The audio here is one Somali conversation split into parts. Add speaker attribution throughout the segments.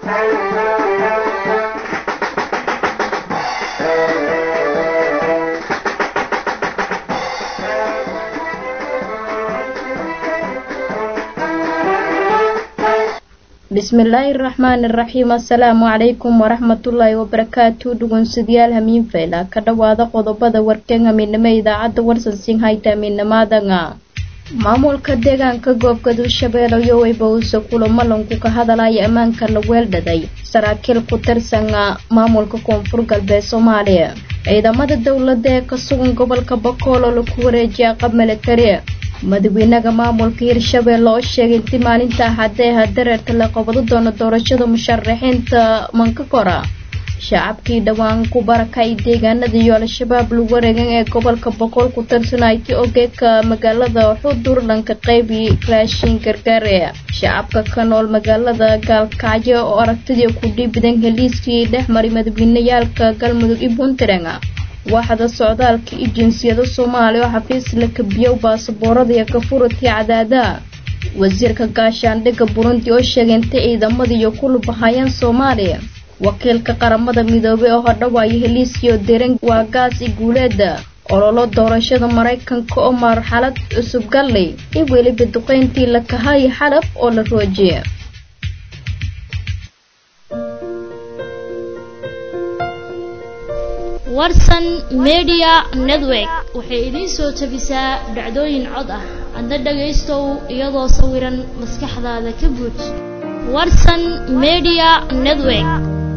Speaker 1: bismillaahi raxmaani raxiim assalaamu calaykum waraxmatullaahi wabarakaatu dhugunsidayaal hamiin fayla ka dhowaada qodobada warkeen hamiinimo idaacadda warsansin hayta hamiinamaadanga maamulka deegaanka goobgadu shabeelle iyo weybawse kulamalanku ka hadalaya ammaanka la weeldhaday saraakiil ku tirsana maamulka koonfur galbeed soomaaliya ciidamada dowladda ee ka sugan gobolka bakool oo laku wareejiya qab militari madaxweynaha maamulka hirshabeelle oo sheegay intii maalinta axadee ha dareerka la qabado doono doorashada musharaxiinta mankakora shacabkii dhowaan ku barakay deegaanada iyo al-shabaab lagu wareegan ee gobolka boqol ku tirsanaayti ogeeka magaalada xudur dhanka qaybi raashin gargaare shacabka ka nool magaalada gaalkacyo oo aragtidii ku dhiibidan heliiskii dhex maray madaxweyneyaalka galmudug iyo puntland waaxda socdaalka iyo jinsiyada soomaaliya oo xafiis la kabiyow baasaboorada iyo kafuradkii cadaadaha wasiirka gaashaandhigga burundi oo sheegay intay ciidamada iyo ku lubahayaan soomaaliya wakiilka qaramada midoobay oo hodhawaaya heliiskii oo deran waa gaas i guuleeda ololo doorashada maraykanka oo marxalad cusub gallay iyo weliba duqeyntii la kahaya xalab oo la roojiya
Speaker 2: warsan media network waxay idiin soo tabisaa dhacdooyin cod ah adna dhagaystow iyadoo sawiran maskaxdaada ka buuj warsan media network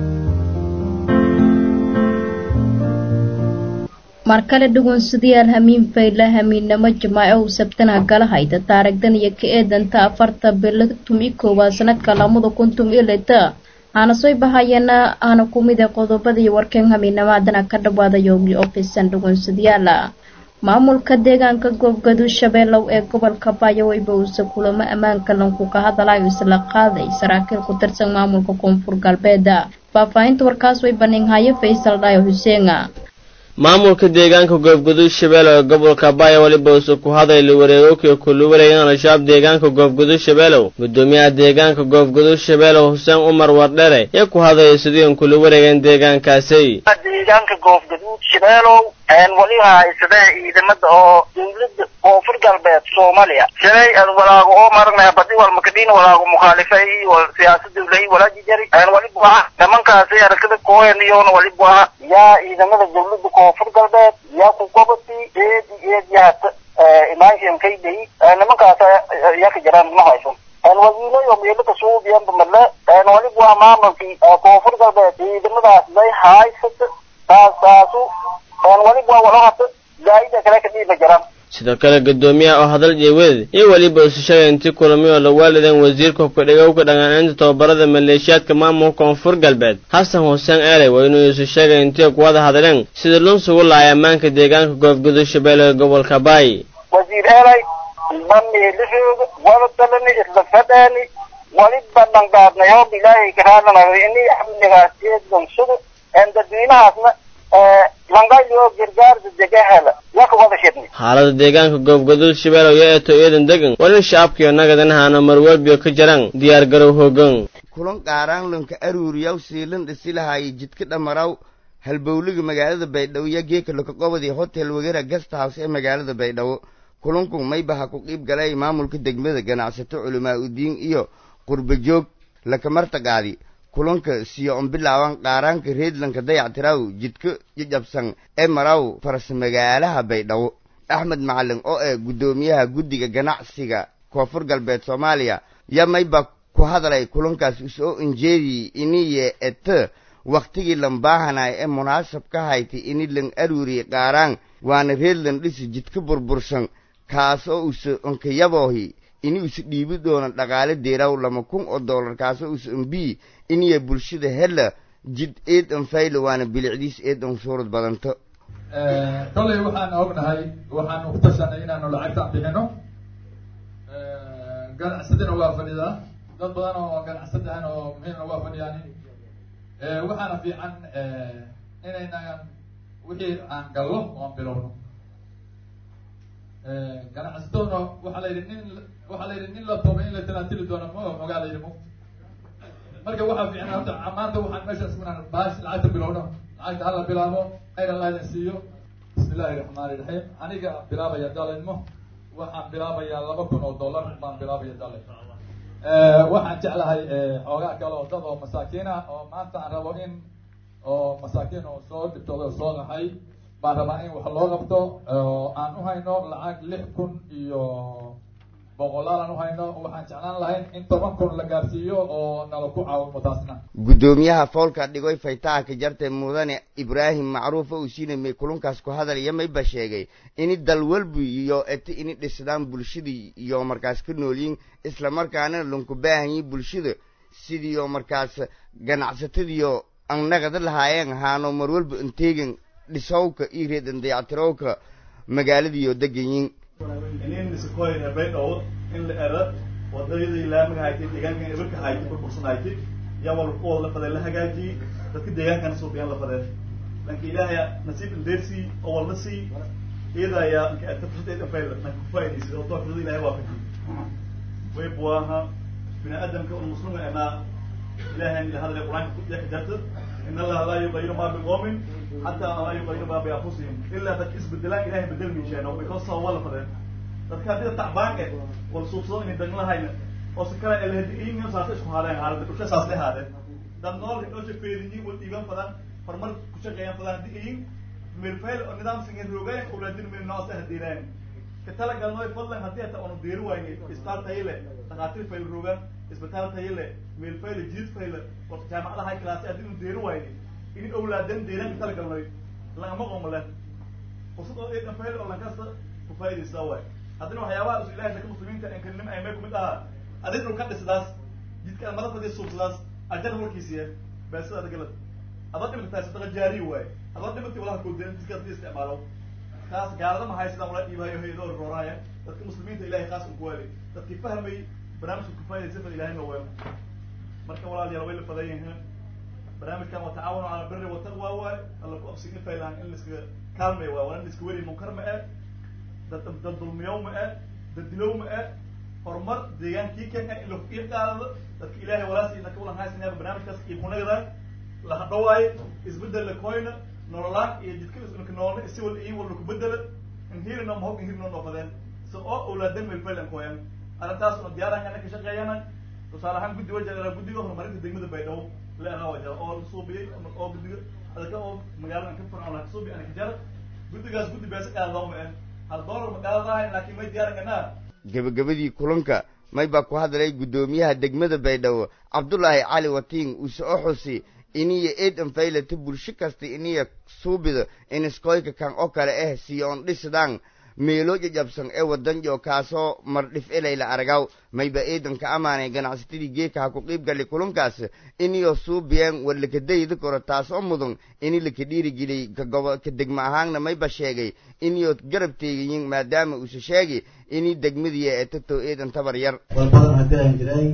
Speaker 1: mar kale dhugunsidayaal hamiin fayla hamiinnamo jamaaco u sabtana gala hayda taarigdan iyo ka eedanta afarta bilo tumi koowaad sanadka lamada kun tum iyo lita aana soo bahayana aana ku mid ee qodobadii warkeen hamiinamaadana ka dhawaada yoogi ofisan dhugunsadayaala maamulka deegaanka goobgadu shabeellow ee gobolka baayaweyba uuse kulamo ammaanka lanku ka hadalayo isla qaaday saraakiil ku tirsan maamulka koonfur galbeeda faahfaahinta warkaas way baninhaye faysal dhaayo xuseena
Speaker 3: maamulka deegaanka goobgudud shabeelle ee gobolka baaya weliba uuse ku hadayla wareegowkii kulu wareegan al-shabaab deegaanka goobgudud shabeelow gudoomiyaha deegaanka goobgudud shabeelow xuseen umar wardhere ee ku hadaya sidiian kula wareegeen deegaankaasi
Speaker 4: deegaanka goobgaduud shabeelow waliba haysada ciidamada oo dawladda koonfur galbeed soomaaliya shalay aan walaago oo marnay badi wal makadin walaago mukhalifay wal siyaasada ulay walaaji jari aan waliba waxa nimankaasi aragtida kooyan iyoona waliba waxa yaa ciidamada dawladda koonfur galbeed yaa ku gobati eedi eed yaata imaanshim kayday nimankaas yaa ka jiraan ma haysan waziilo iyo meelaka suubiyanba male waliba waa maamulkii koonfur galbeed ciidamadaas bay haysata taasaasu
Speaker 3: sidoo kale gudoomiyaha oo hadal jeewadeed iyo weliba isu sheegay intii kulami oo la waalideen wasiirka hubkadhigowka dhaqaanaynta tababarada maleeshiyaadka maamulka koonfur galbeed xasan xuseen eeley waa inuu isu sheegay intii ku wada hadleen sidii lunsugu lahay ammaanka deegaanka goobgudud shabeelle ee gobolka baay
Speaker 4: wasiir eeley bameelahooga wada dalani isla fadhaani waliba dhangaadnay hoob ilaahay ka raadanayo ini amnigaas eedgansugu dadweynahaasna
Speaker 3: xaalada deegaanka goobgaduud shabeelow yo eeto eedan degan walin shacabkiyo nagadanahaana marwalbiyo ka jaraan diyaar garow hoogan
Speaker 5: kulan qaaraanlanka aruuriyaw siilan dhisilahaaya jidka dhamaraw halbowliga magaalada baydhabo iyo geeka lokaqobadii hotel wagera gast house ee magaalada baydhabo kulanku maybaha ku qiib galay maamulka degmada ganacsato culimaa udiin iyo qurbajoog lakamartaqaadi kulanka siyo on bilaaban qaaraanka reedlanka dayactiraw jidka jajabsan ee maraw farsamagaalaha baydhabo axmed macalin oo ah guddoomiyaha guddiga ganacsiga koonfur galbeed soomaaliya ya mayba ku hadalay kulankaas usoo injeedii iniye ete wakhtigii lambaahanay ee munaasab ka haytay ini lan aruuriye qaaraan waana reedlan dhisi jidka burbursan kaas oo use onkayaboohi ini use dhiibi doona dhaqaale deeraw lama kun oo dollar kaasoo use ombii iniya bulshada hela jid eed an faylo waana bilicdiis eed an suurad badanto
Speaker 6: kollay waxaan ognahay waxaanu ku tashanay inaanu lacagtaan bixino ganacsadina waa fadhidaa dad badan oo ganacsadahan oo muhiimna waa fadhiyaan waxaana fiican inayna wixii aan gallo oan bilowno ganacsataduna waxaa la yidhi nin waxaa la yidhi nin la toobay in la talaatili doono ma ogaa la yidhi mugta marka waxaa fiican horta maanta waxaan meeshaas inaan baash lacagta bilowno lacagta hala bilaabo khayr allah idin siiyo bismi illaahi raxmaani raxiim aniga bilaabaya dalinmo waxaan bilaabayaa laba kun oo dollar baan bilaabaya dalin waxaan jeclahay xoogaa kale oo dad oo masaakiin ah oo maanta aan rabo in oo masaakiin oo soo dhibtooda oo soo qaxay baan rabaa in wax loo qabto oo aan uhayno lacag lix kun iyo boqolaal aan uhayno waxaan jeclaan lahayn in toban kun la gaarsiiyo oo nala ku caawimo taasna
Speaker 5: guddoomiyaha foolka dhigoy faytaha ka jartay mudane ibraahim macruufa uu siinamay kulunkaas ku hadalaya mayba sheegay ini dal walbu iyo eti ini dhisdaan bulshadii iyo markaas ka noolyiin islamarkaana lunku baahanyiin bulshada sidiioo markaas ganacsatadiyo annaqada lahaayeen ahaano mar walba inteegan dhisowka iyo reedan dayactirowka magaaladiiyo deganyiin
Speaker 7: inin isikoyna baydhow in la era wadadii laamiga haytay deegaankan ibirka haytay burbursan haytay yaa wal kuwooda la fadee la hagaajiyey dadka deegaankana suuqiyaan la fadee lanka ilaahay nasiib indeersii oo walna sii iyada ayaa inka aad ka furtay fayl nanka kufaa'idaysid oo doorkada ilaahay waafajiyey way buwaaha bini aadamka un muslima enaa ilaahay ila hadlay qur-aanka ku dhex jarta in allaha laa yugayiru ma biqoomin xataa laa yugayiru ma bianfusihim ilaa dadka isbedelaan ilahay bedel miisheeno because saa waa la fadeen dadka haddii tacbaan eh wal suubsado inay danglahayna oo si kale elahadiin saasa isku haadeen haalada dhulka saas le haadeen dad nool dhosha feeriyin wal dhiiban fadan farmar ku shaqeeyaan fadan haddii iyin milfayl oo nidaam singin roogeen ulaadin min noos ahdiineen ka talagalnooy fadlan haddii hata onu deeri wayne isbitaal tayo leh dhakhaatiir fayl roogaan isbitaal tayo leh meelfayl jiid fayl oo jaamacada high class haddii unu deeri wayne in awlaadan deeran ka talagalnooy lagama qomo leh fursad oo eedan fayl oo lankasta ku faa'idaysaa waay haddana waxyaabaha isu ilahay dadka muslimiinta inkanim ay may kumid ahaa adig dhulka dhisdaas jidka mada fadii suubsadaas ajar warkiisiya beesada adagalad adoo dhimata sadaqa jaari waay adoo dhimati walaha koodeen jidka hadii isticmaalo kaas gaalada mahay sidaan wala dhiibayo hayadoo rooraya dadka muslimiinta ilahay khaas u kuwaali dadkii fahmay barnaamijka kufaa'idaysa fa ilahay ma weelo marka walaalayaal way la fadan yihiin barnaamijkan waa tacaawun cala birri wataqwa waay alla ku absigin faylaan in laiskaga kaalmay waay waa in laiska weri munkar ma eh dad dad dulmiyow ma eh dad dilow ma eh horumar deegaankii kan eh in laku iib qaadado dadka ilaahay walaasi dadka ulan haysanaya barnaamijkaas iibkunagada laha dhawaay isbedel la koyna nololaan iyo jidka isnaka noolna isi wal iyo wal laku bedela inhirina mahog inhirina noofadeen so oo awlaadan melfaylan koyan arrintaas oo diyaarahana ka shaqeeyana tusaale ahaan guddi waja guddiga horumarinta degmada baydhabo leeraa waja oo la suubiyey oo guddiga adaka oo magaalada ka furan la suubi ana kajara guddigaas guddi beesa qaadadawma eh hal doolar magaaladahay laakiin may diyaaranganaa
Speaker 5: gebagabadii kulanka may baa ku hadlay guddoomiyaha degmada baydhabo cabdulaahi cali watiin uu soo xusi iniya eedan faylata bulsho kasta iniya suubida iniskoyka kan oo kale ah siyoon dhisdaan meelo jajabsan ee wadanjo kaasoo mardhif elayla aragaw mayba eedanka amaanay ganacsatadii geeka ha ku qiib gali kulankaas iniyo suubiyeen war lakadayda koro taasoo mudan ini laka dhiirigeliyey ka gobo ka degma ahaanna mayba sheegay iniyo garab teegayin maadaama uuse sheegi inii degmadiya ee tato eedan tabar yar
Speaker 8: war badan haddii aan jiray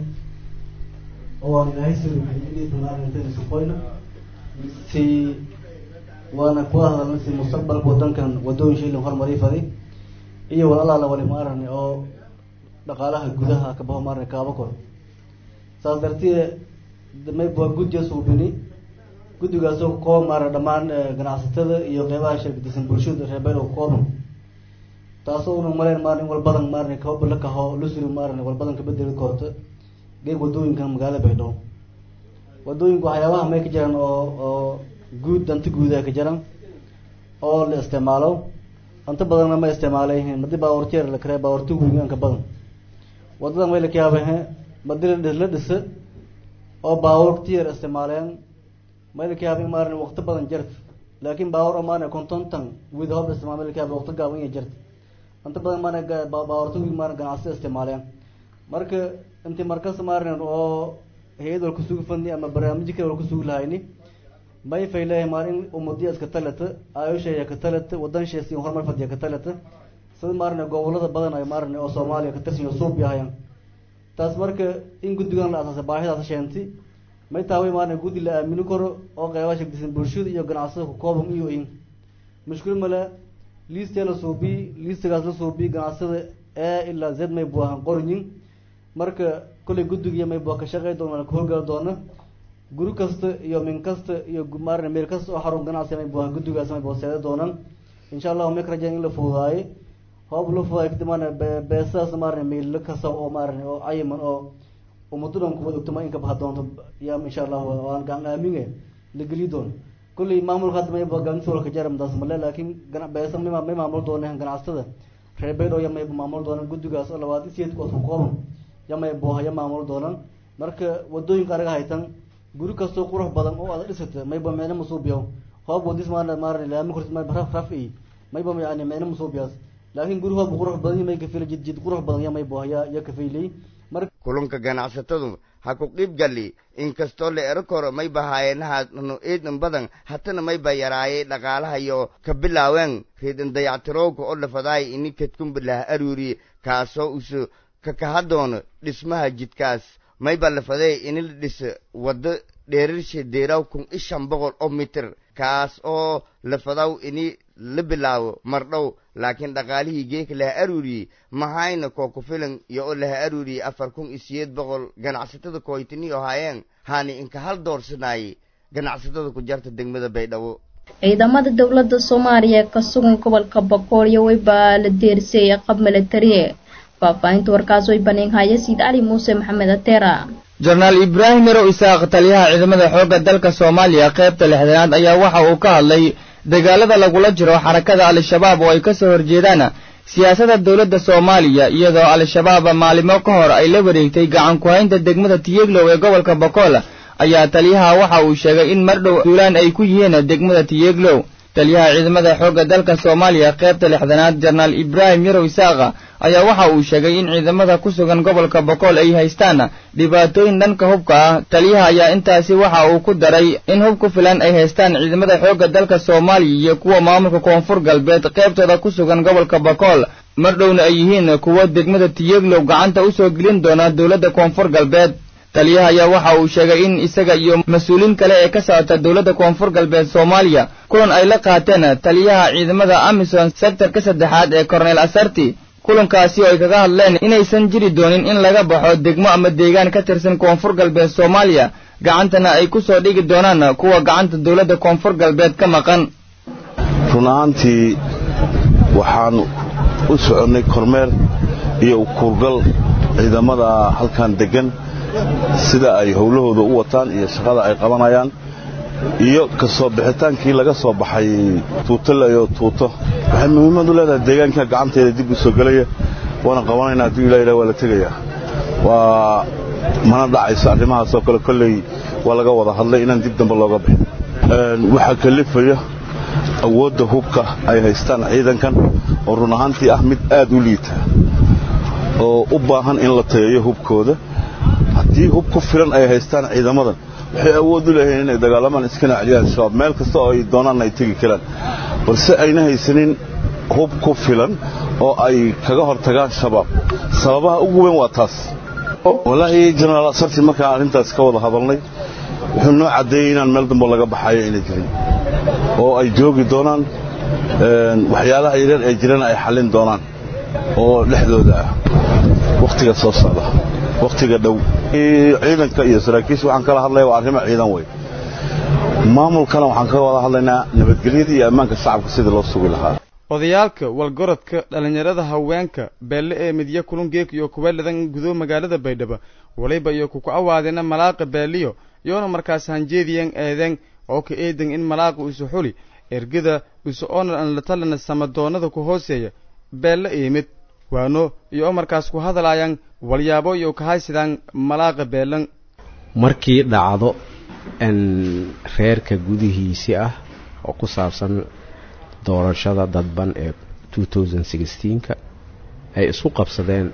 Speaker 8: oo aan ilaahay sirriisuqoyna si waana kula hadalna si mustaqbalka wadankan wadooyin shaylan horumari fadi iyo wal allaala wali maarani oo dhaqaalaha gudaha ka baho maarani kaaba kor saas dartee may waa guddiga suubini guddigaasoo ka kooban maarani dhammaan ganacsatada iyo qeybaha shirkadisan bulshada reer baylo ka kooban taasoo una maleyn maarani wal badan maarani kaba la kaho lusri maarani wal badan kabedeli korta geeg wadooyinkan magaala baydhabo wadooyinku waxyaabaha may ka jiraan oo oo guud danti guuda ka jiraan oo la isticmaalo anta badanna ma isticmaalayihiin madi baawarteer la karee baawarti wiinka badan wadadan way laka yaabahe madi la dhisa oo baawartiyer isticmaaleen may laka yaaba maaran waqti badan jarta laakin baawar oo maarane kontontan wid hob isticmaal may laka yaaba waqti gaaban iya jarta anta badan maarane baawarti wiin maarane ganacsi isticmaaleen marka inti markas maarane oo hay-ad wal kusugi fadni ama barnaamijyo kale wal kusugi lahayni may fayleeyahay maalin umadiya iska talata ayosheeya ka talata wadan sheesi horumar fadiya ka talata sida maarane gobolada badan ay maarane oo soomaaliya ka tirsan suub yahayaan taas marka in guddigan la asaasay baahidaas sheenti may taaway maarane guddi la aamini karo oo qeybaha shagdisan bulshada iyo ganacsada ku kooban iyo in mushkil male liistee la suubiy liistigaas la suubiy ganacsada ee ilaa zed may buahan qorinyin marka kollay guddigiiyo may bua ka shaqey doona ka howlgali doona guri kasta iyo min kasta iyo maarna meel kasta oo xarun ganacsi may buuhan guddigaas may booseeda doonan insha allahu may ka rajayn in la fududaaye hoob la fududaay kadib maarna beesadaas maarna meel kasta oo maarna oo cayiman oo ummadudan kuwada ogto ma inka baha doonto yaa insha allahu waan gacan aaminge la geli doono kulley maamulka hadda mayba gaansuulka jaramdaas male laakiin gana beesa may may maamul dooneen ganacsatada reer baydhow ya mayba maamul doonan guddigaas oo labaad isiyeedkood ku kooban ya may booha ya maamul doonan marka wadooyinka anaga haytan guri kastoo qurux badan oo aada dhisata mayba micno masuubiyo hoob wadis maarna maarna laami kortis mayba raf raf i mayba yani micno masuubiyaas laakiin guri hoob qurux badan may kafila jid jid qurux badan ya may booha ya ya kafaylay marka
Speaker 5: kulunka ganacsatadu ha ku qiib galli inkastoo la ero koro may bahaayenaha nu eedin badan hatana may ba yaraayay dhaqaalahayo ka bilaaween reedin dayactirowka oo lafadaay ini kadkumbilah aruuri kaasoo usu kakaha doono dhismaha jidkaas may ba lafadee ini la dhisa waddo dheerarsha deeraw kun i shan boqol oo mitir kaas oo lafadaw ini la bilaabo mardhow laakiin dhaqaalihii geeka laha aruuriyey mahayna koo ku filan iyo oo laha aruuriyey afar kun iyo siyeed boqol ganacsatada kooytiniyo haayeen haani inka hal doorsanaayey ganacsatada ku jarta degmada baydhabo
Speaker 1: ciidamada dowladda soomaaliya ee ka sugan gobolka boqoolyo weybaa la deersiyey qab milatariye faahfaahinta warkaas way baneenhaya siid cali muuse maxamed ateera
Speaker 9: jenaraal ibraahim yarow isaaq taliyaha ciidamada xoogga dalka soomaaliya qaybta lixdanaad ayaa waxa uu ka hadlay dagaalada lagula jiro xarakada al-shabaab oo ay ka soo horjeedaan siyaasadda dowladda soomaaliya iyadoo al-shabaab maalimo ka hor ay la wareegtay gacan ku-haynta degmada tiyeglow ee gobolka bokool ayaa taliyaha waxa uu sheegay in mardhow duulaan ay ku yihiin degmada tiyeglow taliyaha ciidamada xoogga dalka soomaaliya qaybta lixdanaad jenaraal ibraahim yarow isaaqa ayaa waxa uu sheegay in ciidamada ku sugan gobolka bokool ay haystaan dhibaatooyin dhanka hubka ah taliyaha ayaa intaasi waxa uu ku daray in hub ku filan ay haystaan ciidamada xoogga dalka soomaaliya iyo kuwa maamulka koonfur galbeed qaybtooda ku sugan gobolka bokool mardhowna ay yihiin kuwo degmada tiyeglow gacanta u soo gelin doona dowladda koonfur galbeed taliyaha ayaa waxa uu sheegay in isaga iyo mas-uuliin kale ee ka socota dowladda koonfur galbeed soomaaliya kulan ay la qaateen taliyaha ciidamada amisom sektarka saddexaad ee korneel asarti kulankaasi oo ay kaga hadleen inaysan jiri doonin in laga baxo degmo ama deegaan ka tirsan koonfur galbeed soomaaliya gacantana ay ku soo dhigi doonaan kuwa gacanta dowladda koonfur galbeed ka maqan
Speaker 10: run ahaantii waxaan u soconnay kormeer iyo ukuurgal ciidamada halkan deggan sida ay howlahooda u wataan iyo shaqada ay qabanayaan iyo ka soo bixitaankii laga soo baxay tuutolayo tuuto waxay muhiimad u leedahay deegaanka gacanteeda dib u soo gelaya waana qabanaynaa hadduu ilah ilah waa la tegayaa waa mana dhacayso arrimahaasoo kale kolley waa laga wada hadlay inaan dib dambe looga bixin waxaa kalifaya awoodda hubka ay haystaan ciidankan oo run ahaantii ah mid aad u liita oo u baahan in la tayayo hubkooda haddii hub ku filan ay haystaan ciidamadan waxay awood u leeyihiin inay dagaalamaan iskana celiyaan shabaab meel kasta oo ay doonaan ay tegi karaan balse ayna haysanin hub ku filan oo ay kaga hortagaan shabaab sababaha ugu weyn waa taas walaahi jenaraal asarti markaan arrintaas ka wada hadalnay wuxuu noo caddeeyey inaan meel dambo laga baxayo inay jirin oo ay joogi doonaan waxyaalaha yaryar ee jirana ay xallin doonaan oo dhexdooda ah wakhtiga soo socda wakhtiga dhow ciidanka iyo saraakiisha waxaan kala hadlaya waa arrimo ciidan wey maamulkana waxaan ka wada hadlaynaa nabadgelyada iyo ammaanka shacabka sidii loo sugi lahaa
Speaker 9: odayaalka walgorodka dhallinyarada haweenka beelle ee midya kulungeek iyo kuweeladan gudo magaalada baydhabo waliba iyo kuku awaadeena malaaqa beeliyo iyoona markaas hanjeediyan eedeen oo ka eedan in malaaqa isu xuli ergada isu onar an la talana samadoonnada ku hooseeya beelle iimid waano iyo oo markaas ku hadlaayaan walyaabo iyo kahaysidaan malaaqa beelan
Speaker 11: markii dhacdo reerka gudihiisi ah oo ku saabsan doorashada dadban ee ka ay isku qabsadeen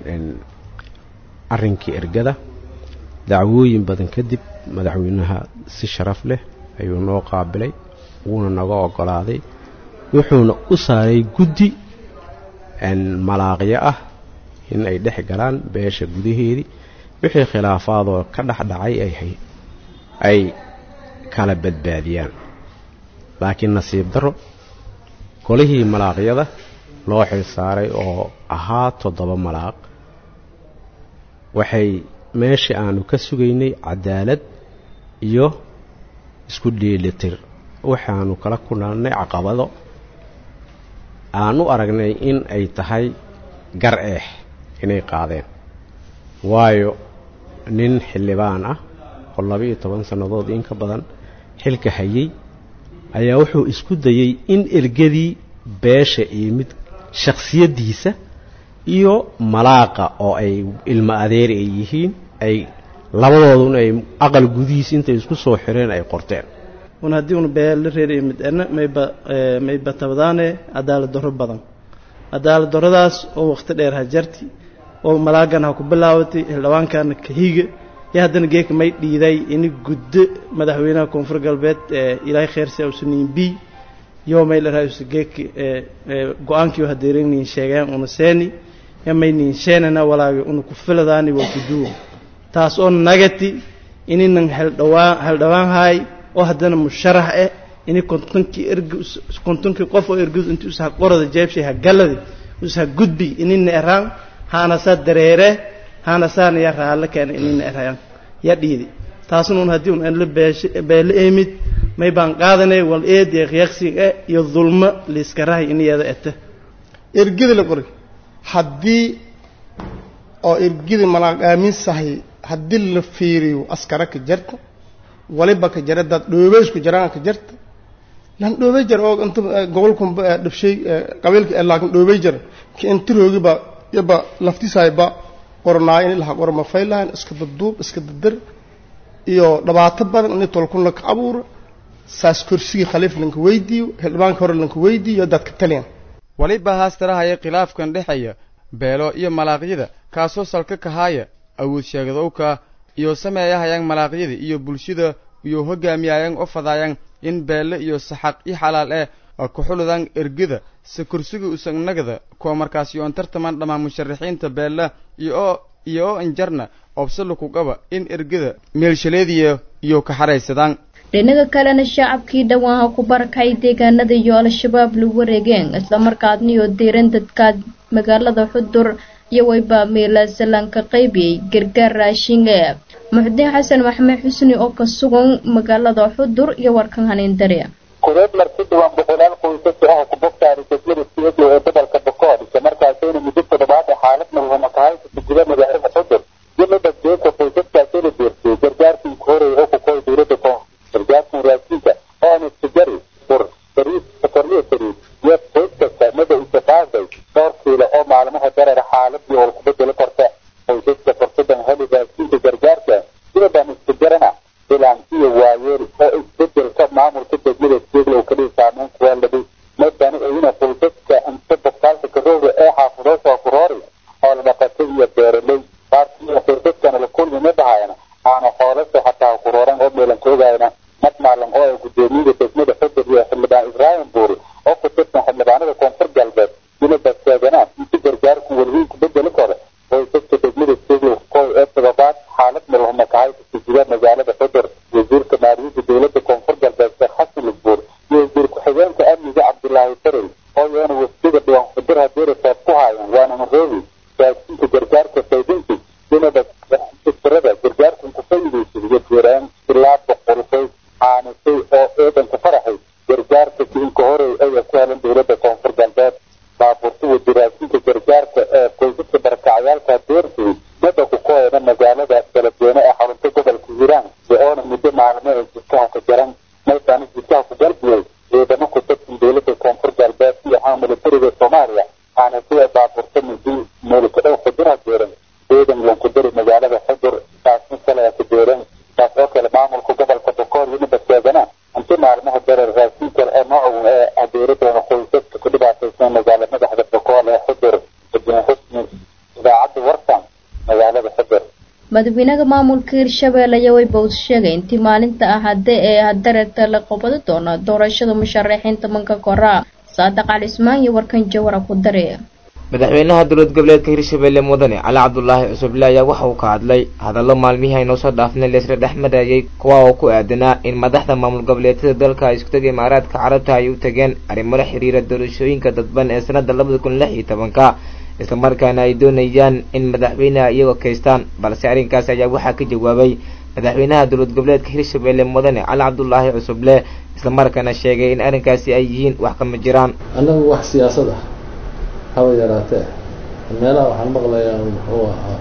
Speaker 11: arrinkii ergada dacwooyin badan kadib madaxweynaha si sharaf leh ayuu noo qaabilay wuuna naga oggolaaday wuxuuna u saaray guddi malaaqyo ah in ay dhex galaan beesha gudaheedii wixii khilaafaadoo ka dhex dhacay ay kala badbaadiyaan laakiin nasiib darro golihii malaaqyada loo xil saaray oo ahaa toddoba malaaq waxay meeshii aanu ka sugaynay cadaalad iyo isku dheelitir waxaanu kala kulannay caqabado aan u aragnay in ay tahay gar eex inay qaadeen waayo nin xildhibaan ah oo laba-iyo toban sannadood in ka badan xilka hayay ayaa wuxuu isku dayey in ergadii beesha iyo mid shakhsiyaddiisa iyo malaaqa oo ay ilmo adeer ay yihiin ay labadoodun ay aqal gudihiis intay isku soo xireen ay qorteen
Speaker 12: un haddii un beela reer midana mayba mayba tabadaane cadaalad darro badan cadaalad darradaas oo wakhti dheer ha jarti oo malaagan ha ku bilaabatay xildhibaankana kahiga iyo haddana geeka may dhiiday ini guddo madaxweynaha koonfur galbeed ilaahay kheyrsi ausuniin b yo may laraasu geeki go-aankii hadeeraniin sheegeen una seeni ya may niin sheenana walaagi una ku filadaani waa kuduwa taas oo nagati ininan heldhawaan heldhawaan haay oo haddana musharax eh ini kontonkii erg kontonkii qof oo ergud inti usha qorada jeebshay ha galadi usha gudbi inina eraan haana saa dareere haana saana ya raalle keena inina erayaan ya dhiidi taasna un haddii un enla beeshe beele eemid may baan qaadanay wal eed iyo qiyaqsig eh iyo dulmo liiskarahay iniyada ete
Speaker 13: ergida la qoray haddii oo ergida malaaq aaminsahay haddii la fiiriyo askara ka jarta waliba ka jara dad dhoobeysku jaraan ka jarta lan dhoobey jar oo inta gobolku dhabshay qabiilka ee laakiin dhoobey jar ki intiroogi ba yaba laftisaay ba qornaa in laha qorma faylahan iska dadduub iska dadir iyo dhibaato badan in tolkun la ka abuuro saas kursigii khaliif lanka weydiiyo xildhibaanka hore lanka weydiiyo dadka taliyan
Speaker 14: waliba haastarahaya khilaafkan dhexeeya beelo iyo malaaqyada kaasoo salka kahaaya awood sheegadowka iyo sameeyahayaan malaaqyada iyo bulshada iyo hogaamiyayaan oo fadaayaan in beelle iyo saxaq i xalaal eh kuxuludan ergada se kursiga usagnagada kuwa markaas yoon tartaman dhammaan musharaxiinta beella iyo oo iyo oo injarna obsala ku qaba in ergada meelshaleediya iyo ka xaraysadaan
Speaker 1: dhinaga kalena shacabkii dhawaan ha ku barakay deegaanada iyo al-shabaab lagu wareegeen islamarkaadniyo diiran dadka magaalada xudur iyo wayba meelasalanka qaybiyey gargaar raashin ee muxudiin xasan maxamed xusni oo ka sugan magaalada xudur iyo warkan haneendare
Speaker 15: kudeed marti dhawaan boqolaal qoysas ah ku bogtaari degmada siyadlo ee gobolka bokool isla markaasayna muddo toddobaad ee xaalad nabadama kahaysa guda magaalada xudur iyo midabjeeka qoysaskaasina deersiyey gargaarkii horey oo ku koy dowladda koonfur gargaarkan raashinka oo aan istigari bur sariid sokorliya sariid iyo qoys kasta mada isaqaaday dhowr kiilo oo maalmaha dareer xaaladii oo ku bedeli korta qoysaska fursadan heli raashinka gargaarka sida baan istigarana bilaantiyo waayeel oo isbedelka maamulka degmada siyadlow kadhii saameyn kuwa labi madani ayina qoysaska inta boktaalka karooga ee xaafido soo kuroori oo la dhaqatay iyo beeraley qaarkiina qoysaskana la kulmi ma dhahayana aana xoolasa xataa kurooran oo meelan koogayna mad maalan oo ay gudoomiyada degmada xudur iyo xildhibaan ibraahim buuri oo ku tirsan xildhibaanada koonfur galbeed ina badseeganaan inti gargaarku welwiinku bedeli kore qoysaska degmada siyadlow koy ee todobaad xaalad malhuma kahaysa guda magaalada xudur wasiirka maaliyadda dowladda koonfur galbeed sheekh xasan lugbuur iyo wasiir ku-xigeenka amniga cabdulaahi farey oo iyana wasdiga dhiwan xudur hadeera soob ku haayan waana maroobi raashinka gargaarka saydinti inaba fikirada gargaarkan ku fayidaysa iyo jiraan ilaa boqol qoys aanisay oo eedanku faraxay gargaarka kiinka horey aya ku helan dowladda koonfur galbeed baabuurta wadi raashinka gargaarka ee qoysaska barakacyaalka deersay mada ku koyana magaalada galabweyne ee xarunta gobolka hiiraan oona muddo maalmo ee jidkaha ka jaran maytaana jidkaha ku galbiyey ciidamo ku tirsan dowladda koonfur galbeed iyo haa militariga soomaaliya aana sida baabuurta mudi meelkadhow xudura jeeran ciidan lanku dari magaalada xudur taasna kale ku jeeran taas oo kale maamulka gobolka bokool yiniba sheegana inti maalmaha dareer raashin kale oo noocu ee adeeradoona qoysaska ku dhibaataysan magaala madaxda bokool ee xudur ibn xusni idaacadda warsan magaalada xudur
Speaker 1: madaxweynaha maamulka hirshabelle ayaa wayba uu sheegay intii maalinta ahade ee hadareerta la qabado doono doorashada musharaxiinta manka koraa saadaq cali ismaan iyo warkan jawara ku dare
Speaker 16: madaxweynaha dowlad goboleedka hirshabelle mudane cali cabdulaahi cusuble ayaa waxa uu ka hadlay hadallo maalmihii aynoo soo dhaafnay laisla dhex marayay kuwa oo ku aadanaa in madaxda maamul goboleedyada dalka ay isku tegay imaaraadka carabta ay u tageen arrimo la xiriira doorashooyinka dadban ee sanada labada kun lix iyo tobanka islamarkaana ay doonayaan in madaxweyneha iyagoo kaystaan balse arrinkaas ayaa waxaa ka jawaabay madaxweynaha dowlad goboleedka hirshabelle mudane cali cabdulaahi cusuble islamarkaana sheegay in arrinkaasi ay yihiin wax kama jiraan
Speaker 17: annagu wax siyaasad ah haba yaraatee meelaha waxaan maqlayaa muxuu ahaa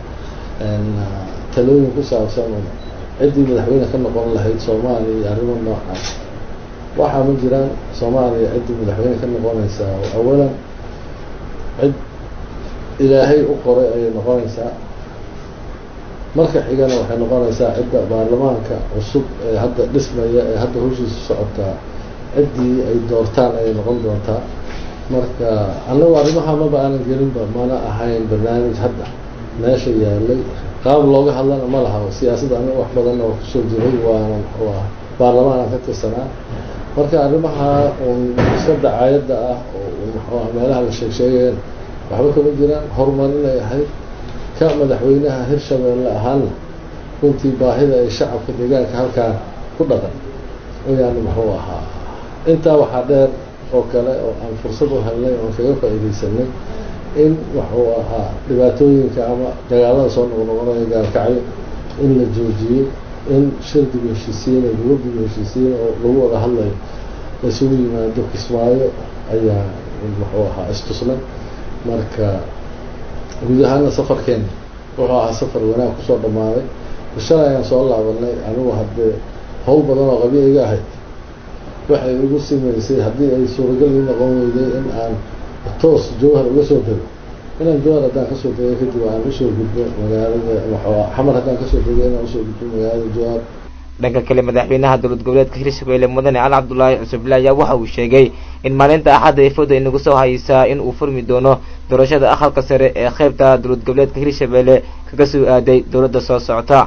Speaker 17: talooyin ku saabsan ciddii madaxweyne ka noqon lahayd soomaaliya iyo arrimo noocaas waxaa ma jiraan soomaaliya ciddii madaxweyne ka noqonaysaa awalan cid ilaahay u qoray ayay noqonaysaa marka xigana waxay noqonaysaa cidda baarlamaanka cusub ee hadda dhismaya ee hadda hawshiisa socotaa ciddii ay doortaan ayay noqon doontaa marka annagu arrimaha maba aanan gelinba mana ahayn barnaamij hadda meesha yaalay qaab looga hadlana ma laha siyaasadda aniga wax badan oo kusoo jiray waana muxuu ah baarlamaan aan ka tirsanaa marka arrimaha uun iska dacaayadda ah oo muxuu ah meelaha la sheeg sheegayeen waxba kama jiraan horumarinay ahayd ka madaxweynaha hirshabeelle ahaana runtii baahida ay shacabka deegaanka halkaan ku dhaqan ayaan muxuu ahaa intaa waxaa dheer oo kale oo aan fursad u helnay oon kaga faa'iidaysanay in wuxuu ahaa dhibaatooyinka ama dagaalada soo noqnoqonaya gaalkacyo in la joojiyey in shirdiga heshiisiin iyo gabadiga heshiisiin oo lagu wada hadlayo isugu yimaado kismaayo ayaa muxuu ahaa istusnay marka guud ahaana safarkeena wuxuu ahaa safar wanaag kusoo dhammaaday shalay ayaan soo laabanay anigu haddee hawl badan oo qabyo iga ahayd waxay igu simaysay haddii ay suuragal ii noqon weyday in aan toos jawhar uga soo dego inaan jawhar haddaan kasoo degay kadib aan usoo gudbo magaalada waxaa xamar haddaan kasoo degay inaan usoo gudbo magaalada jawhar
Speaker 16: dhanka kale madaxweynaha dowlad goboleedka hirshabelle mudane cali cabdulaahi cusuble ayaa waxa uu sheegay in maalinta axadda ay fooda inagu soo haysaa in uu furmi doono doorashada aqalka sare ee qeybta dowlad goboleedka hirshabelle kaga soo aaday dowladda soo socota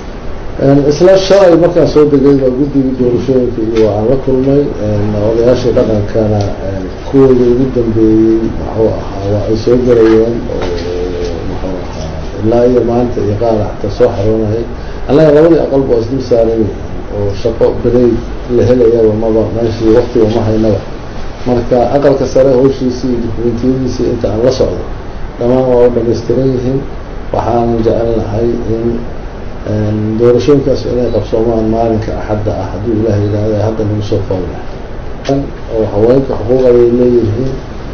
Speaker 17: isla shalay markaan soo degay baa guddigii doorashooyinka iyo aan la kulmay odayaashii dhaqankana kuwooda ugu dambeeyey muxuu ahaa waa ay soo galayeen oo muxuu ahaa ilaa iyo maanta iyo qaala xataa soo xaroonayay annaga labadii aqalba waa isdul saaran yihiin oo shaqo berey la helayaba maba meeshii waktiga ma haynaba marka aqalka sare hawshiisii iyo dukumentiyadiisii inta aan la socdo dhammaan waa u dhamaystiran yihiin waxaanan jecelnahay in doorashooyinkaas inay qabsoomaan maalinka axadda ah hadduu ilaah yidhaahda hadda lagu soo foolna oo haweenka xuquuq ayay leeyihiin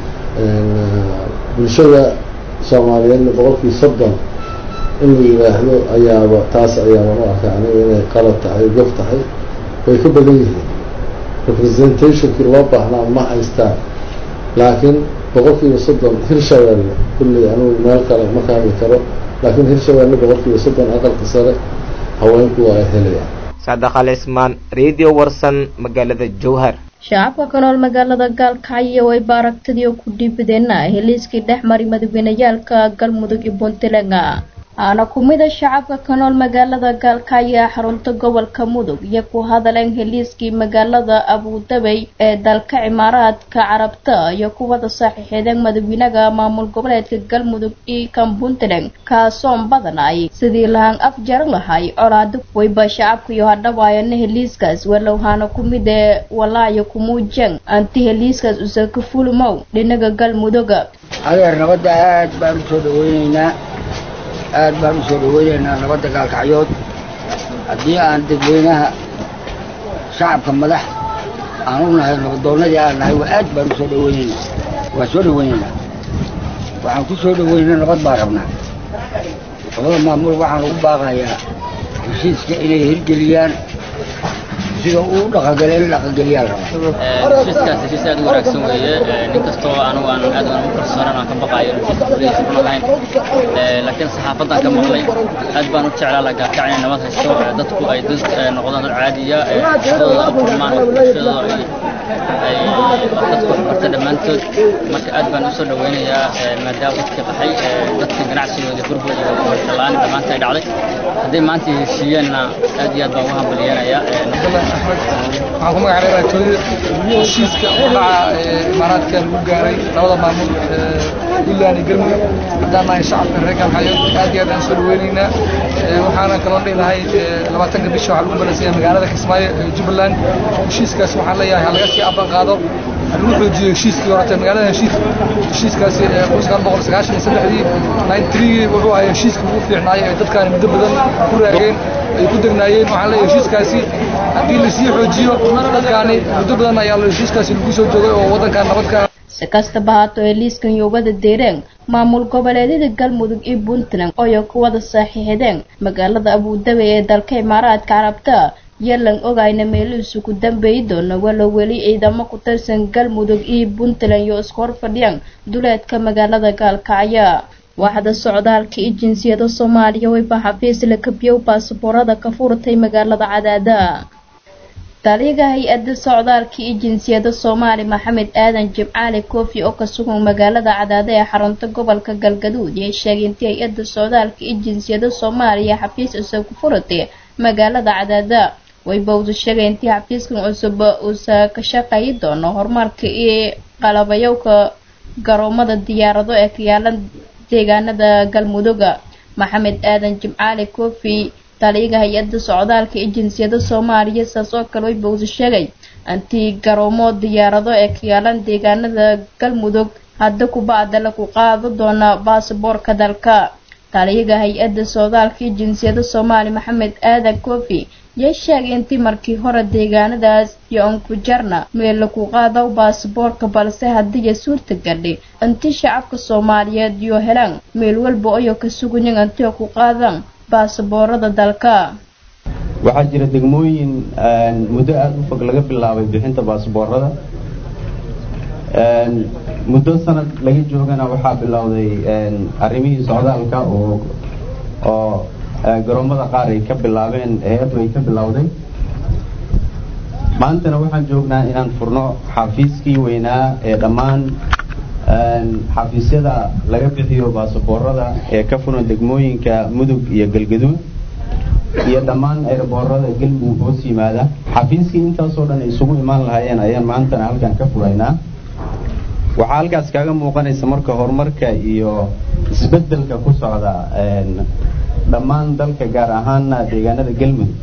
Speaker 17: bulshada soomaaliyeedna boqolkii soddon in la yidhaahdo ayaaba taas ayaaban u arkaa aniga inay qalad tahay gof tahay way ka badan yihiin representationkii loo baahnaa ma haystaan laakiin boqolkiiba soddon hirshabeelle kulley anigu meel kale ma kaami karo laakiin hirshabeelle boqolkiiba soddon aqalka sare haweenku waa ay helayaan
Speaker 16: saadax al cismaan radio warsan magaalada jowhar
Speaker 1: shacabka ka nool magaalada gaalkacyo way baaragtadii oo ku dhiibadeenna heliiskii dhex mari madaxweyneyaalka galmudug iyo puntland aana ku mida shacabka ka nool magaalada gaalkacyo ee xarunta gobolka mudug iyo ku hadaleen heliiskii magaalada abudabey ee dalka cimaaraadka carabta iyo kuwada saaxiixeedeen madaxweynaha maamul goboleedka galmudug iyo kan puntland kaasoon badanay sidii lahaan af jaran lahay colaado wayba shacabka iyo hadhawaayana heliiskaas walowhaana ku mid ee walaayo kumuujang anti heliiskaas usaka fulmow dhinaga galmuduga
Speaker 18: adeer nabadda aad baan usoo dhaweyneynaa aad baan usoo dhaweyneynaa nabadda gaalkacyood haddii aan dadweynaha shacabka madax aan u nahay nabadoonnadii aan nahay waa aad baan usoo dhaweyneynaa waan soo dhaweyneynaa waxaan ku soo dhaweynaa nabad baan rabnaa labada maamul waxaan ugu baaqayaa heshiiska inay hirgeliyaan sida uu dhaqangale in dhaqangeliyaan rabaa
Speaker 19: heshiiskaas heshiis aad u wanaagsan weeye inkastoo anigu aan aad aan u kalsoonan aan ka baqaayo heshiiska fulihiisa run ahayn laakiin saxaafadan ka maqlay aad baan u jeclaa la gaarkac inay nabad haysto dadku ay dad noqdaan dad caadiya shaqadooda u kulmaan bulshadooda ay dadku waxbarta dhammaantood marka aad baan usoo dhaweynayaa maadaama dadkii qaxay dadkii ganacsigooda burbur iyo waxbarashalaan dhammaanta ay dhacday hadday maanta heshiiyeenna aad iyo aad baan ugu hambaliyeenayaa
Speaker 20: waxaan ku magacaabay raatooyada heshiiska u dhaca imaaraadka lagu gaaray labada maamul puntland iyo galmudug haddaan nahay shacabka reer galxayo aad iyo aad aan soo dhaweynaynaa waxaana kaloo dhihi lahay labaatanka bisha waxaa lagu balansan yahay magaalada kismaayo ee jubbaland heshiiskaas waxaan leeyahay ha laga sii aban qaado lagu xoojiyo heshiiskii horete magaalada heshiis heshiiskaasi kun sagaal boqol sagaashan iyo saddexdii nine three wuxuu ahay heshiiskii ugu fiicnaayay ee dadkaani muddo badan ku raageen ay ku degnaayeen waxaan leeyahay heshiiskaasi haddii lasii xoojiyo dadkaani muddo badan ayaa heshiiskaasi lagu soo joogay oo waddankan nabadka
Speaker 1: si kastaba haato ee liiskan yowbada deereen maamul goboleedyada galmudug iyo puntland ooyo kuwada saxiixdeen magaalada abuudabi ee dalka imaaraadka carabta yalan ogayna meelihiisu ku dambeeyi doono walow weli ciidamo ku tirsan galmudug iyo puntland iyo isku hor fadhiyaan duleedka magaalada gaalkacyo waaxda socdaalka iyo jinsiyada soomaaliya wayba xafiis la kabiyow baasaboorada ka furtay magaalada cadaada taliyaga hay-adda socdaalka iyo jinsiyada soomaali maxamed aadan jimcaali koofi oo ka sugan magaalada cadaada ee xarunta gobolka galgaduud yay sheegay intii hay-adda socdaalka iyo jinsiyada soomaaliya xafiis cusub ku furatay magaalada cadaada waybawdu sheegay intii xafiiskan cusub uusa ka shaqeeyi doono horumarka iyo qalabayowka garoomada diyaarado ee ka yaalan deegaanada galmudugga maxamed aadan jimcaali koofi taliyaga hay-adda socdaalka iyo jinsiyada soomaaliya saas oo kale way bawsa sheegay antii garoomo diyaarado ee ka yaalan deegaanada galmudug hadda kubacda lagu qaado doona baasaboorka dalka taliyaga hay-adda socdaalka iyo jinsiyada soomaali maxamed aadan koofi yay sheegay intii markii hore deegaanadaas iyo ankujarna meel lagu qaado baasaboorka balse haddiiya suurta gadhay intii shacabka soomaaliyeed iyo helaan meel walba oyo ka sugayan intii ku qaadaan baasaboorada dalka
Speaker 21: waxaa jira degmooyin muddo aada u fog laga bilaabay bixinta baasaboorada muddo sanad laga joogana waxaa bilowday arrimihii socdaalka oo oo garoomada qaar ay ka bilaabeen hay-addu ay ka bilowday maantana waxaan joognaa inaan furno xafiiskii weynaa ee dhammaan xafiisyada laga bixiyo baasaboorada ee ka furan degmooyinka mudug iyo galgaduud iyo dhammaan eeraboorada galmudug hoos yimaada xafiiskii intaasoo dhan ay isugu imaan lahaayeen ayaan maantana halkan ka furaynaa waxaa halkaas kaaga muuqanaysa marka horumarka iyo isbeddelka ku socda dhammaan dalka gaar ahaana deegaanada galmudug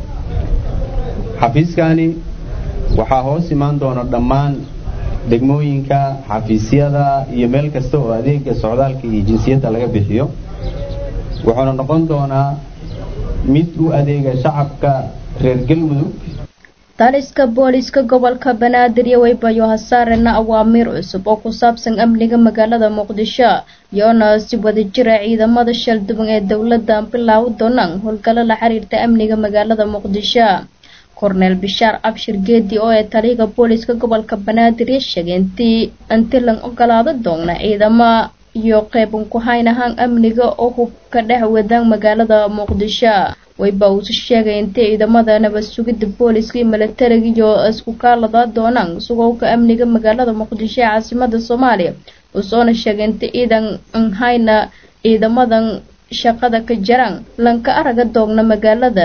Speaker 21: xafiiskani waxaa hoos imaan doona dhammaan degmooyinka xafiisyada iyo meel kasta oo adeega socdaalka iyo jinsiyadda laga bixiyo wuxuuna noqon doonaa mid u adeega shacabka reer galmudug
Speaker 1: taliska booliiska gobolka banaadir iyo waybayo hasaarena awaamiir cusub oo ku saabsan amniga magaalada muqdisho iyoona si wadajira ciidamada shalduban ee dowladda bilaawi doonaan howlgallo la xiriirta amniga magaalada muqdisho korneel bishaar cabshir geedi oo ee taliyaga booliiska gobolka banaadir iyo sheegay intii inti lan ogolaado doona ciidamo iyo qeyban ku hayn ahaan amniga oo hub ka dhex wadaan magaalada muqdisho wayba uusu sheegay intii ciidamada nabad sugidda booliiska iyo milatariga iyo isku kaalada doonaan sugowka amniga magaalada muqdisho ee caasimada soomaaliya uusoona sheegay inta ciidan nhayna ciidamadan shaqada ka jaraan lanka araga doogna magaalada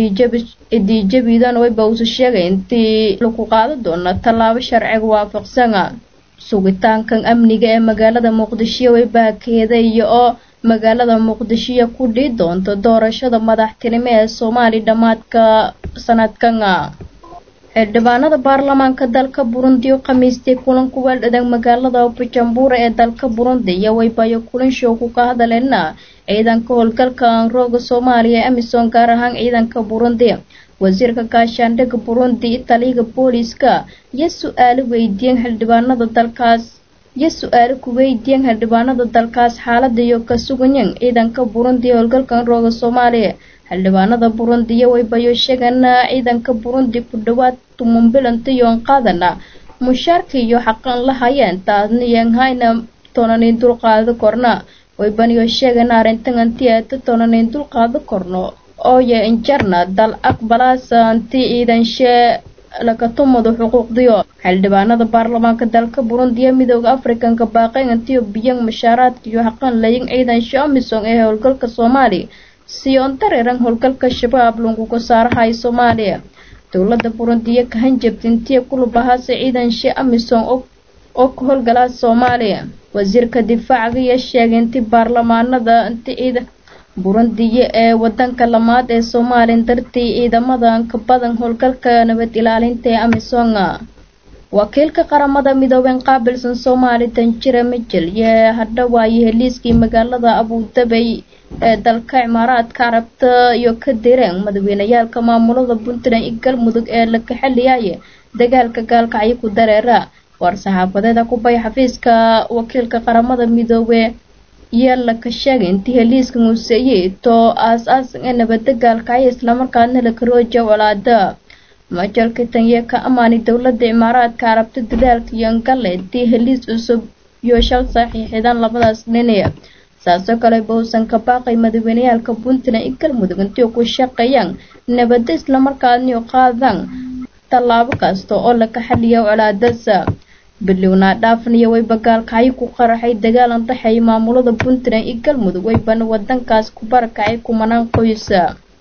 Speaker 1: idiijabidan wayba uusu sheegay intii lagu qaado doona tallaabo sharciga waafaqsana sugitaankan amniga ee magaalada muqdisho waybahakeeda iyo oo magaalada muqdishoiyo ku dhii doonto doorashada madaxtinimo ee soomaaliya dhammaadka sanadkan xildhibaanada baarlamaanka dalka burundi oo khamiistay kulan ku weeldhadan magaalada bujumbura ee dalka burundi iyo waybayo kulan show ku ka hadaleena ciidanka howlgalka anrooga soomaaliya ee amisom gaar ahaan ciidanka burundi wasiirka gaashaandhigga burundi taliyaga booliiska iyo su-aalo weydiiyeen xildhibaanada dalkaas iyo su-aalo ku weydiiyeen xildhibaanada dalkaas xaalada iyo ka suganyan ciidanka burundi ee howlgalka anrooga soomaaliya xildhibaanada burundi iyo waybayo sheegana ciidanka burundi ku dhawaad tumunbilanta yoon qaadana mushaarka iyo xaqan la hayeen taasniyan hayna tonanin dulqaado korna waybaniyo sheegana arrintan anti aata tonanin dulqaado korno ooye injarna dal aqbalaasa anti ciidanshee lakatumadu xuquuqdiyo xildhibaanada baarlamaanka dalka burundi ee midooda afrikanka baaqeen antiyo biyan mushaaraadka iyo xaqan layin ciidanshe amisom ee howlgalka soomaaliya siyoon dareeran howlgalka shabaab lunguga saarahay soomaaliya dowlada burundi iyo kahanjabta intiya kulub lahaase ciidanshe amisom oo ka howlgalaa soomaaliya wasiirka difaacaga iyo sheegay inti baarlamaanada inti ciidan burundiya ee wadanka lamaad ee soomaaliya dartii ciidamadan ka badan howlgalka nabad ilaalinta ee amisonga wakiilka qaramada midooben qaabilsan soomaali tanjira mijel yee hadhawaaye heliiskii magaalada abudabay ee dalka cimaaraadka carabta iyo ka direen madaxweyneyaalka maamulada puntland iyo galmudug ee la kaxaliyaye dagaalka gaalkacyo ku dareera war saxaafadeeda ku bay xafiiska wakiilka qaramada midoobe yaa la ka sheegay intii heliiska muuseeye too aas-aasan ee nabadda gaalkacyo islamarkaadna la karooja colaada majalka tanye ka amaani dowladda cimaaraadka carabta dadaalka iyo ngalle intii heliis cusub iyo shal saxiixidaan labadaas dhini saasoo kale bowsan ka baaqay madaxweyneyaalka puntland iyo galmudug intii ku shaqeeyaan nabadda islamarkaadniyo qaadaan tallaabo kasta oo laga xaliya colaadasa bilowna dhaafniyo wayba gaalkacyo ku qaraxay dagaal andhaxeeya maamulada puntland iyo galmudug waybana wadankaas ku barakacay kumanaan qoysa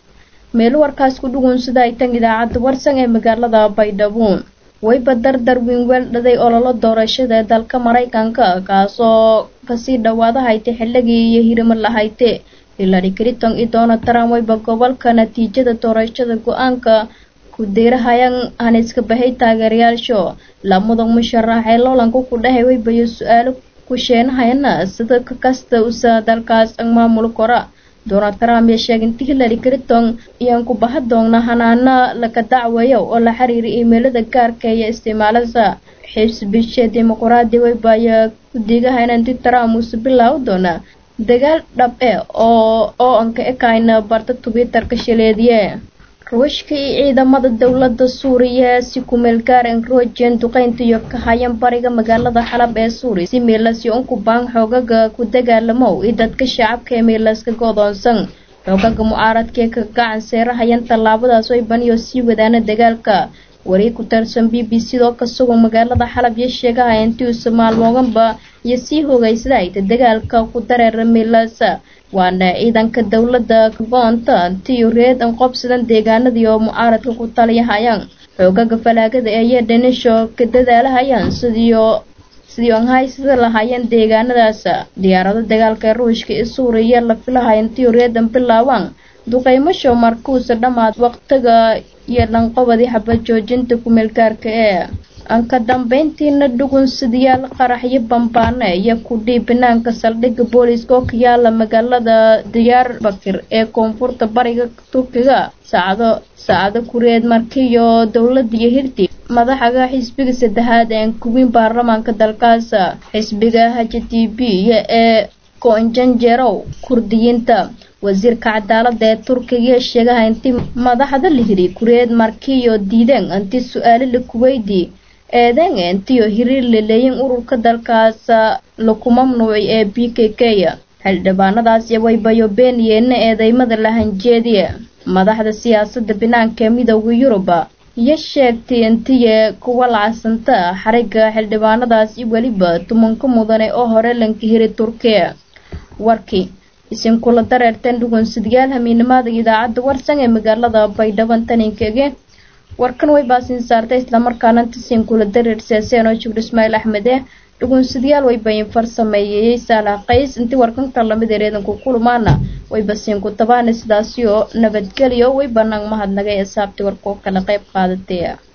Speaker 1: meel warkaas ku dhugun sida ay tan idaacadda warsan ee magaalada baydhabo wayba dardar wiinweel dhaday ololo doorashada ee dalka maraykanka kaasoo kasii dhawaada haytay xilligii iyo hirimo lahayte hillary clinton iyo donald trump wayba gobolka natiijada doorashada go-aanka ku deerahayaan aan iska bahay taageerayaasho lamada musharax ee loolanka ku dhahay waybayo su-aalo ku sheenahayana sida ka kasta usa dalkaas maamul kora donald trump ee sheegay intii hillary clinton iyaan ku baha doona hanaana laga dacweeyo oo la xiriira iimeylada gaarka iyo isticmaalada xisbisha dimuqraadi wayba ayaa ku diigahayna intii trump uuse bilaawi doona dagaal dhab e oo oo anka ekayna barta twitter-ka shaleediye ruushka iyo ciidamada dowladda suuriya si kumeel gaar en rojen duqeynta iyo ka hayan bariga magaalada xalab ee suuriya si meelasyo unku baan xoogaga ku dagaalamow iyo dadka shacabka ee meelaska godoonsan xoogaga mucaaradkaee ka gacan seerahayan tallaabadaas way baniyo sii wadaana dagaalka wari ku tarsan b b c doo ka sugan magaalada xalab iyo sheegaha intii usa maalmooganba iyo sii hogaysada ayta dagaalka ku dareera meelaasa waana ciidanka dowladda goonta intiiyo reed an qobsadan deegaanadii oo mucaaradka ku taliyahayaan xoogaga falaagada ayee dhanisho ka dadaalahayaan sidiio sidii an haysada lahaayeen deegaanadaas diyaarado dagaalka ee ruushka iyo suuriya la filahaya intiiyo reedan bilaawaan duqeymasho markuusa dhammaad waqtiga iyo dhanqobadii xabad joojinta kumeelgaarka ee anka dambeyntiina dhugun sidayaal qaraxyo bambaane iyo kudhii banaanka saldhigga booliiska oo ka yaala magaalada diyaar bakir ee koonfurta bariga turkiga saacado saacado kureed markiiyo dowladda iyo hirti madaxaga xisbiga saddexaad ee kuwiin baarlamaanka dalkaas xisbiga h t b ee koonjanjerow kurdiyiinta wasiirka cadaalada ee turkiga sheegaha intii madaxda la hiri kureed markiiyo diideen intii su-aalo la kuweydii eedeen intiyo hiriir laleeyin ururka dalkaas laku mamnuucay ee b k k xildhibaanadaas waybayo beeniyeenna eedeymada lahanjeediye madaxda siyaasada banaanka ee midooda yuruba iyo sheegtay intiye kuwa lacsanta xariga xildhibaanadaas iyo weliba tumanka mudane oo hore lanka hiri turkiya warkii isinkula dareerteen dhugunsidyaal hamiinimada idaacadda warsan ee magaalada baydhaban taninkege warkan way baasin saartay islamarkaana tisinkula dareer seeseen oo jibr ismaail axmede dhugunsidyaal way bayin farsameeyey saalax qays intii warkanka lamid ereedanku kulumaana way basiinku tabaana sidaasi oo nabadgelyo way banaan mahadnagay asaabtii warkoo kala qayb qaadatay